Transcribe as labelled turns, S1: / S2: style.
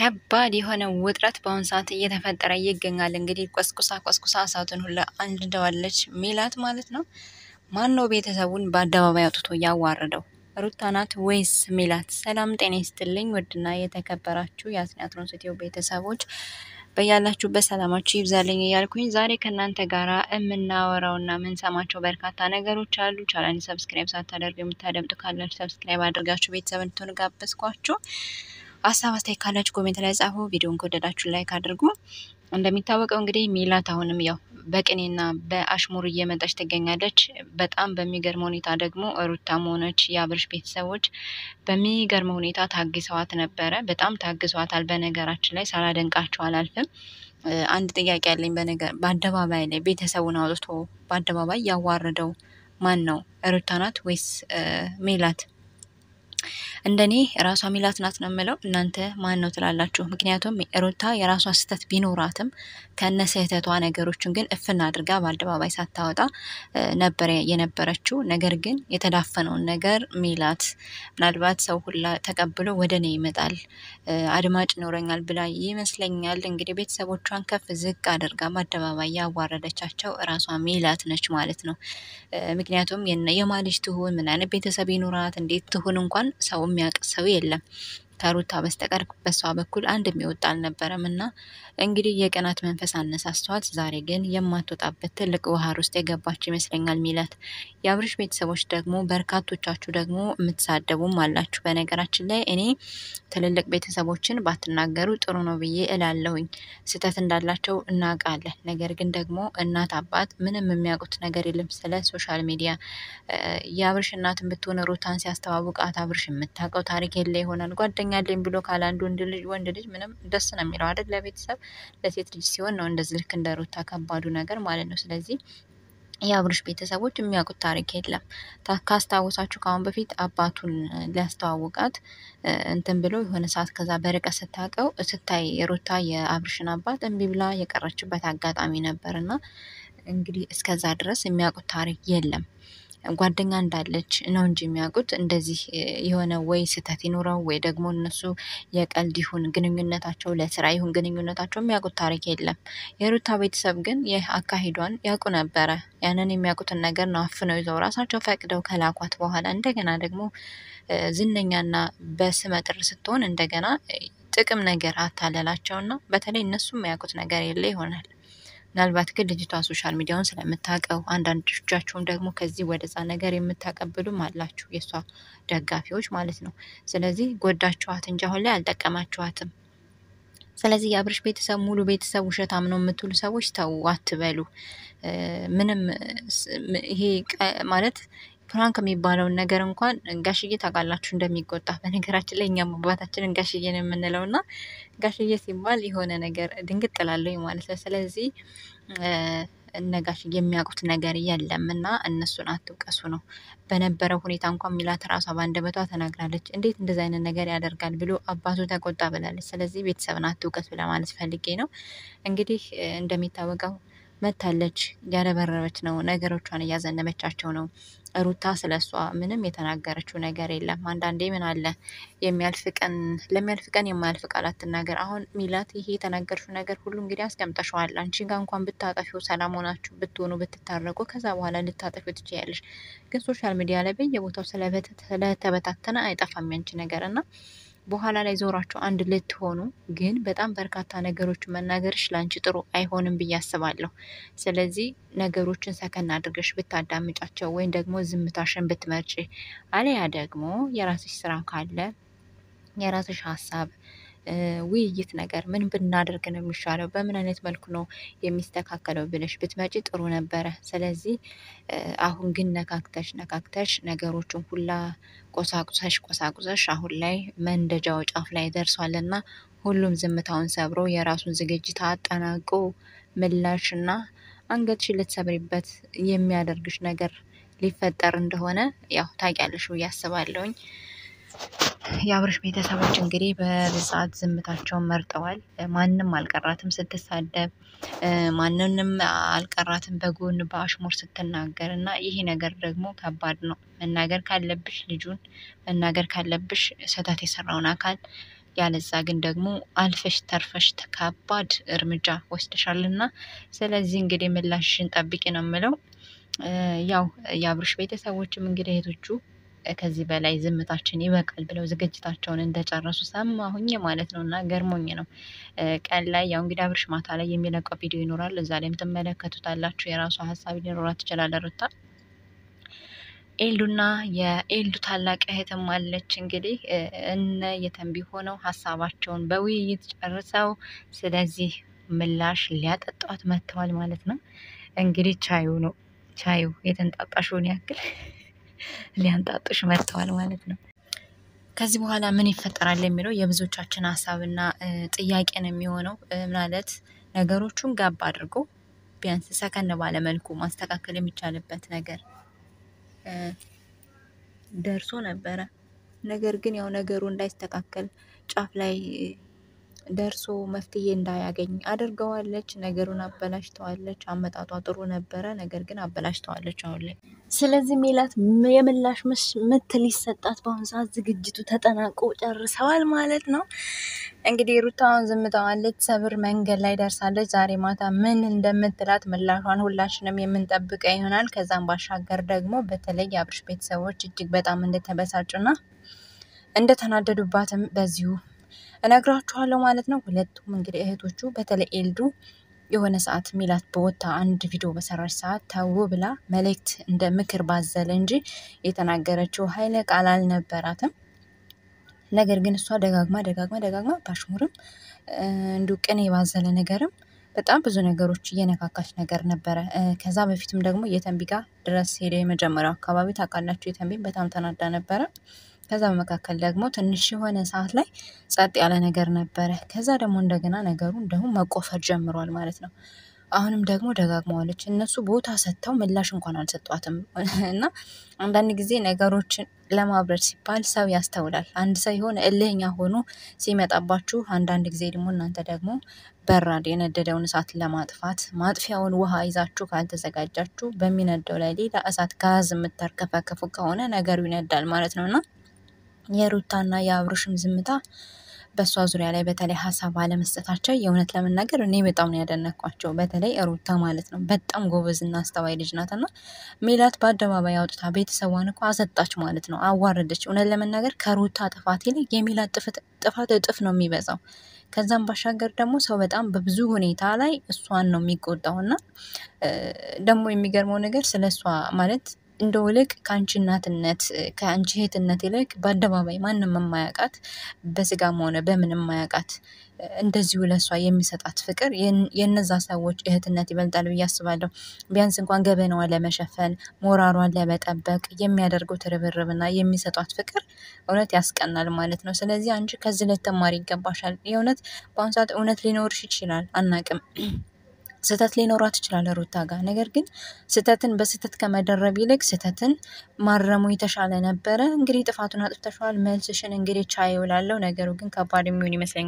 S1: ከባድ የሆነ ውጥረት በአሁኑ ሰዓት እየተፈጠረ ይገኛል። እንግዲህ ቆስቁሳ ቆስቁሳ እሳቱን ሁላ አንድደዋለች ሜላት ማለት ነው። ማን ነው ቤተሰቡን በአደባባይ አውጥቶ ያዋረደው? ሩታ ናት ወይስ ሜላት? ሰላም ጤና ይስጥልኝ ውድና የተከበራችሁ የአስናትሮን ስቱዲዮ ቤተሰቦች በያላችሁበት ሰላማችሁ ይብዛልኝ እያልኩኝ ዛሬ ከእናንተ ጋር የምናወራውና የምንሰማቸው በርካታ ነገሮች አሉ። ቻናሌን ሰብስክራይብ ሳታደርጉ የምታደምጡ ካላችሁ ሰብስክራይብ አድርጋችሁ ቤተሰብ እንድትሆኑ ጋበዝኳችሁ። ሀሳብ አስተያየት ካላችሁ ኮሜንት ላይ ጻፉ። ቪዲዮን ከወደዳችሁ ላይክ አድርጉ። እንደሚታወቀው እንግዲህ ሜላት አሁንም ያው በቅኔና በአሽሙር እየመጣች ትገኛለች። በጣም በሚገርም ሁኔታ ደግሞ ሩታም ሆነች የአብርሽ ቤተሰቦች በሚገርም ሁኔታ ታግሰዋት ነበረ። በጣም ታግሰዋታል። በነገራችን ላይ ሳላደንቃቸው አላልፍም። አንድ ጥያቄ ያለኝ በነገር በአደባባይ ላይ ቤተሰቡን አውጥቶ በአደባባይ ያዋረደው ማን ነው? ሩታ ናት ወይስ ሜላት? እንደኔ ራሷ ሜላት ናት ነው የምለው። እናንተ ማን ነው ትላላችሁ? ምክንያቱም ሩታ የራሷ ስህተት ቢኖራትም ከነ ስህተቷ ነገሮችን ግን እፍና አድርጋ በአደባባይ ሳታወጣ ነበረ የነበረችው። ነገር ግን የተዳፈነውን ነገር ሜላት ምናልባት ሰው ሁላ ተቀብሎ ወደ እኔ ይመጣል አድማጭ ይኖረኛል ብላ ይመስለኛል እንግዲህ ቤተሰቦቿን ከፍ ዝቅ አድርጋ በአደባባይ ያዋረደቻቸው ራሷ ሜላት ነች ማለት ነው። ምክንያቱም የማ ልጅ ትሁን ምን አይነት ቤተሰብ ይኑራት እንዴት ትሁን እንኳን ሰው የሚያውቅ ሰው የለም ከሩታ በስተቀር በሷ በኩል አንድ የሚወጣ አልነበረም። እና እንግዲህ የቅናት መንፈስ አነሳስተዋት ዛሬ ግን የማትወጣበት ትልቅ ባህር ውስጥ የገባች ይመስለኛል ሜላት። የአብርሽ ቤተሰቦች ደግሞ በርካቶቻችሁ ደግሞ የምትሳደቡም አላችሁ። በነገራችን ላይ እኔ ትልልቅ ቤተሰቦችን ባትናገሩ ጥሩ ነው ብዬ እላለሁኝ። ስህተት እንዳላቸው እናውቃለን። ነገር ግን ደግሞ እናት አባት ምንም የሚያውቁት ነገር የለም ስለ ሶሻል ሚዲያ። የአብርሽ እናትን ብትሆን ሩታን ሲያስተዋውቃት አብርሽ የምታውቀው ታሪክ የለ ይሆናል ጓደኛ አለኝ ብሎ ካለ አንድ ወንድ ልጅ ወንድ ልጅ ምንም ደስ ነው የሚለው አይደል? ለቤተሰብ ለሴት ልጅ ሲሆን ነው እንደዚህ ልክ እንደ ሩታ ከባዱ ነገር ማለት ነው። ስለዚህ የአብርሽ ቤተሰቦች የሚያውቁት ታሪክ የለም። ካስታወሳችሁ ከአሁን በፊት አባቱን ሊያስተዋውቃት እንትን ብሎ የሆነ ሰዓት ከዛ በርቀት ስታውቀው ስታይ የሩታ የአብርሽን አባት እምቢ ብላ የቀረችበት አጋጣሚ ነበር እና እንግዲህ እስከዛ ድረስ የሚያውቁት ታሪክ የለም። ጓደኛ እንዳለች ነው እንጂ የሚያውቁት እንደዚህ የሆነ ወይ ስህተት ይኑረው ወይ ደግሞ እነሱ የቀልድ ይሁን ግንኙነታቸው ለስራ ይሁን ግንኙነታቸው የሚያውቁት ታሪክ የለም። የሩታ ቤተሰብ ግን ይህ አካሂዷን ያውቁ ነበረ። ያንን የሚያውቁትን ነገር ነው አፍነው ይዘው ራሳቸው ፈቅደው ከላኳት በኋላ እንደገና ደግሞ ዝነኛና በስመ ጥር ስትሆን እንደገና ጥቅም ነገር አታለላቸውና በተለይ እነሱ የሚያውቁት ነገር የለ ይሆናል ምናልባት ግን ልጅቷ ሶሻል ሚዲያውን ስለምታውቀው አንዳንዶቻችሁም ደግሞ ከዚህ ወደዛ ነገር የምታቀብሉም አላችሁ፣ የእሷ ደጋፊዎች ማለት ነው። ስለዚህ ጎዳችኋት እንጂ አሁን ላይ አልጠቀማችኋትም። ስለዚህ የአብርሽ ቤተሰብ ሙሉ ቤተሰብ ውሸታም ነው የምትሉ ሰዎች ተው አትበሉ። ምንም ይሄ ማለት ፕራንክ የሚባለውን ነገር እንኳን ጋሽዬ ታውቃላችሁ እንደሚቆጣ። በነገራችን ላይ እኛም አባታችንን ጋሽዬን የምንለው እና ጋሽዬ ሲባል የሆነ ነገር ድንግጥ እላለሁ ማለት ነው። ስለዚህ እነ ጋሽዬ የሚያውቁት ነገር የለም እና እነሱን አትውቀሱ ነው። በነበረው ሁኔታ እንኳን ሚላት ራሷ በአንደበቷ ተናግራለች። እንዴት እንደዚ አይነት ነገር ያደርጋል ብሎ አባቱ ተቆጣ ብላለች። ስለዚህ ቤተሰብን አትውቀሱ ለማለት ፈልጌ ነው። እንግዲህ እንደሚታወቀው መታለች፣ ያረበረበች ነው፣ ነገሮቿን እያዘነበቻቸው ነው። ሩታ ስለ እሷ ምንም የተናገረችው ነገር የለም። አንዳንዴ ምን አለ የሚያልፍ ቀን ለሚያልፍ ቀን የማያልፍ ቃል አትናገር። አሁን ሚላት ይሄ የተናገርሽው ነገር ሁሉ እንግዲህ አስቀምጠሸዋል። አንቺ ጋር እንኳን ብታጠፊው ሰላም ሆናችሁ ብትሆኑ ብትታረቁ፣ ከዛ በኋላ ልታጠፊው ትችያለሽ። ግን ሶሻል ሚዲያ ላይ በየቦታው ስለተበታተነ አይጠፋም ያንቺ ነገር እና በኋላ ላይ ዞራችሁ አንድ ልትሆኑ ግን በጣም በርካታ ነገሮችን መናገርሽ ለአንቺ ጥሩ አይሆንም ብዬ አስባለሁ። ስለዚህ ነገሮችን ሰከን አድርገሽ ብታዳምጫቸው ወይም ደግሞ ዝምታሽን ብትመርጪ፣ አለያ ደግሞ የራስሽ ስራ ካለ የራስሽ ሀሳብ ውይይት ነገር ምን ብናደርግ ነው የሚሻለው፣ በምን አይነት መልኩ ነው የሚስተካከለው ብለሽ ብትመጪ ጥሩ ነበረ። ስለዚህ አሁን ግን ነካክተሽ ነካክተሽ ነገሮችን ሁላ ቆሳቁሰሽ ቆሳቁሰሽ አሁን ላይ መንደጃው ጫፍ ላይ ደርሷልና ሁሉም ዝምታውን ሰብሮ የራሱን ዝግጅት አጠናቆ ምላሽና አንገትሽ ልትሰብሪበት የሚያደርግሽ ነገር ሊፈጠር እንደሆነ ያው ታውቂያለሽ ብዬ አስባለሁኝ። የአብርሽ ቤተሰቦች እንግዲህ በብዛት ዝምታቸውን መርጠዋል። ማንም አልቀራትም ስትሳደብ፣ ማንንም አልቀራትም በጎን በአሽሙር ስትናገር እና ይሄ ነገር ደግሞ ከባድ ነው። መናገር ካለብሽ ልጁን መናገር ካለብሽ ስህተት የሰራውን አካል ያለዛ ግን ደግሞ አልፈሽ ተርፈሽ ከባድ እርምጃ ወስደሻልና ስለዚህ እንግዲህ ምላሽሽን ጠብቂ ነው የምለው። ያው የአብርሽ ቤተሰቦችም እንግዲህ እህቶቹ ከዚህ በላይ ዝምታችን ይበቃል ብለው ዝግጅታቸውን እንደጨረሱ ሰማሁኝ ማለት ነው። እና ገርሞኝ ነው። ቀን ላይ ያው እንግዲህ አብርሽ ማታ ላይ የሚለቀው ቪዲዮ ይኖራል። እዛ ላይም ትመለከቱታላችሁ። የራሷ ሀሳብ ሊኖራት ይችላል ሩታ ኤልዱና የኤልዱ ታላቅ እህትም አለች። እንግዲህ እነ የተንቢ ሆነው ሀሳባቸውን በውይይት ጨርሰው ስለዚህ ምላሽ ሊያጠጧት መጥተዋል ማለት ነው። እንግዲህ ቻዩ ነው ቻዩ የተንጣጣሽውን ያክል ሊያንጣጡሽ መጥተዋል ማለት ነው። ከዚህ በኋላ ምን ይፈጠራል የሚለው የብዙዎቻችን ሀሳብና ጥያቄ ነው የሚሆነው። ማለት ነገሮቹን ጋብ አድርጎ ቢያንስ ሰከን ባለ መልኩ ማስተካከል የሚቻልበት ነገር ደርሶ ነበረ። ነገር ግን ያው ነገሩ እንዳይስተካከል ጫፍ ላይ ደርሶ መፍትሄ እንዳያገኝ አድርገዋለች። ነገሩን አበላሽተዋለች። አመጣጧ ጥሩ ነበረ፣ ነገር ግን አበላሽተዋለች አሁን ላይ። ስለዚህ ሜላት የምላሽ ምት ሊሰጣት በአሁኑ ሰዓት ዝግጅቱ ተጠናቆ ጨርሰዋል ማለት ነው። እንግዲህ ሩታውን ዝምታዋን ልትሰብር መንገድ ላይ ደርሳለች። ዛሬ ማታ ምን እንደምትላት ምላሿን ሁላችንም የምንጠብቀ ይሆናል። ከዛም ባሻገር ደግሞ በተለይ የአብርሽ ቤተሰቦች እጅግ በጣም እንደተበሳጩና እንደተናደዱባትም በዚሁ እነግራችኋለሁ ማለት ነው። ሁለቱም እንግዲህ እህቶቹ በተለይ ኤልዱ የሆነ ሰዓት ሚላት በወታ አንድ ቪዲዮ በሰራች ሰዓት ተው ብላ መልእክት እንደ ምክር ባዘለ እንጂ የተናገረችው ኃይለ ቃል አልነበራትም። ነገር ግን እሷ ደጋግማ ደጋግማ ደጋግማ ባሽሙርም እንዲሁ ቅኔ ባዘለ ነገርም በጣም ብዙ ነገሮች እየነካካች ነገር ነበረ። ከዛ በፊትም ደግሞ የተንቢ ጋር ድረስ ሄደ። የመጀመሪያው አካባቢ ታውቃላችሁ፣ የተንቢን በጣም ተናዳ ነበረ። ከዛ በመካከል ደግሞ ትንሽ የሆነ ሰዓት ላይ ጸጥ ያለ ነገር ነበረ። ከዛ ደግሞ እንደገና ነገሩ እንደሁም መቆፈር ጀምሯል ማለት ነው። አሁንም ደግሞ ደጋግመዋለች። እነሱ ቦታ ሰጥተው ምላሽ እንኳን አልሰጧትም። እና አንዳንድ ጊዜ ነገሮችን ለማብረድ ሲባል ሰው ያስተውላል። አንድ ሰው የሆነ እልህኛ ሆኖ ሲመጣባችሁ፣ አንዳንድ ጊዜ ደግሞ እናንተ ደግሞ በራድ የነደደውን እሳት ለማጥፋት ማጥፊያውን ውሃ ይዛችሁ ካልተዘጋጃችሁ በሚነደው ላይ ሌላ እሳት ጋዝ የምታርከፈከፉ ከሆነ ነገሩ ይነዳል ማለት ነው እና የሩታና የአብርሽም ዝምታ በእሷ ዙሪያ ላይ በተለይ ሀሳብ አለመስጠታቸው የእውነት ለመናገር እኔ በጣም ነው ያደነኳቸው። በተለይ ሩታ ማለት ነው በጣም ጎበዝና አስተዋይ ልጅ ናት እና ሜላት በአደባባይ አውጥታ ቤተሰቧን እኮ አሰጣች ማለት ነው፣ አዋረደች። እውነት ለመናገር ከሩታ ጥፋት ይልቅ የሜላት ጥፋት እጥፍ ነው የሚበዛው። ከዛም ባሻገር ደግሞ ሰው በጣም በብዙ ሁኔታ ላይ እሷን ነው የሚቆጣው እና ደግሞ የሚገርመው ነገር ስለ እሷ ማለት እንደው ይልቅ ከአንቺ እናትነት ከአንቺ እህትነት ይልቅ በአደባባይ ማንም የማያውቃት በስጋም ሆነ በምን የማያውቃት እንደዚሁ ለእሷ የሚሰጣት ፍቅር የነዛ ሰዎች እህትነት ይበልጣል ብዬ አስባለሁ። ቢያንስ እንኳን ገበናዋን ለመሸፈን ሞራሯን ለመጠበቅ የሚያደርጉት ርብርብና የሚሰጧት ፍቅር እውነት ያስቀናል ማለት ነው። ስለዚህ አንቺ ከዚህ ልትማሪ ይገባሻል። የእውነት በአሁኑ ሰዓት እውነት ሊኖርሽ ይችላል፣ አናቅም ስህተት ሊኖራት ይችላል ሩታ ጋር። ነገር ግን ስህተትን በስህተት ከመደረብ ይልቅ ስህተትን ማረሙ የተሻለ ነበረ። እንግዲህ ጥፋቱን አጥፍተሸዋል። መልስሽን እንግዲህ ቻይ እውላለሁ። ነገሩ ግን ከባድ የሚሆን ይመስለኛል።